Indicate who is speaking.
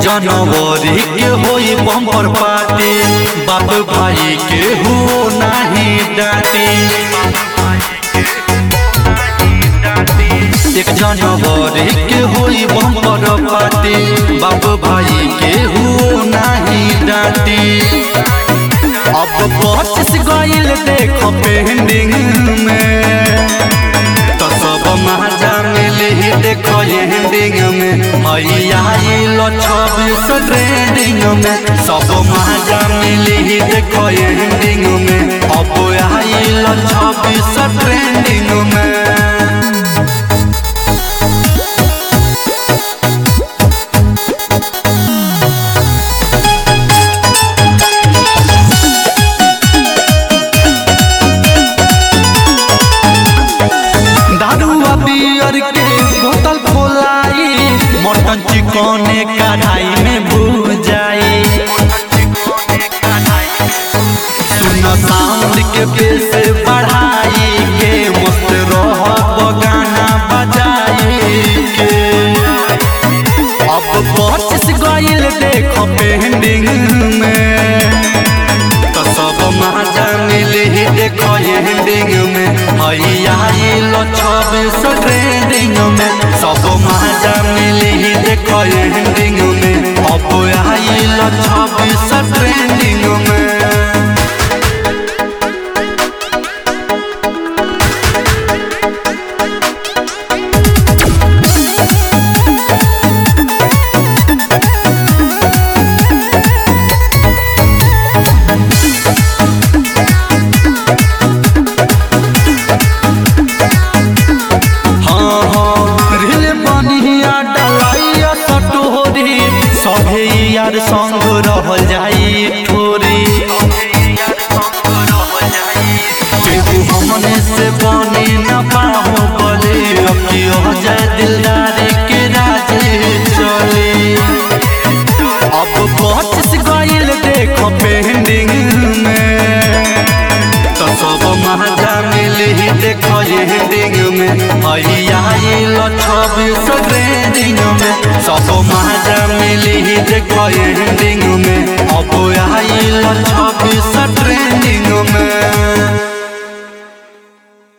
Speaker 1: जनवरी के होई बम्पर पार्टी बाप भाई के हो नाही डांटी एक जनवरी के होई बम्पर पार्टी बाप भाई के हो नाही डांटी अब पच्चीस गईल देख पेंडिंग में तो सब महाजा मिली देखो एंडिंग में मैया आइलो छब्बीस ट्रेंडिंग में सब महाजा मिली देखो एंडिंग में अब आइलो छब्बीस ट्रेंडिंग में दारुआ बियर के बोतल खोलाई मटन चिकने कढ़ाई में भूजाई सुन साउंड के बेस बढ़ाई के मस्त रह गाना बजाई के अब पच्चीस गईल देख पेंडिंग में तो सब महाजा मिली देखो एंडिंग में हैया आइलो छब्बीस ट्रेंडिंग में सब महाजा मिली देखो एंडिंग में अब आइलो छब्बीस ट्रेंडिंग में